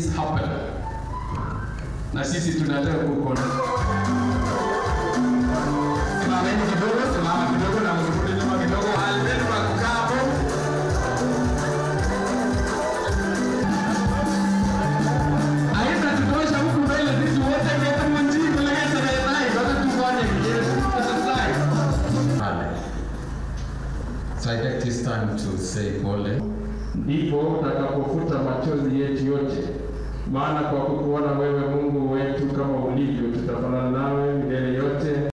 things happen, na sisi tunataka kuona. Simameni kidogo, simama kidogo na msirudi nyuma kidogo. Mahali penu pa kukaa hapo. Haitatutosha huku mbele sisi wote kwetu mjini kuleta naye, bado tufanye kijeshi. Tafadhali. pale. So I take this time to say pole. ndipo utakapofuta machozi yetu yote, maana kwa kukuona wewe Mungu wetu kama ulivyo, tutafanana nawe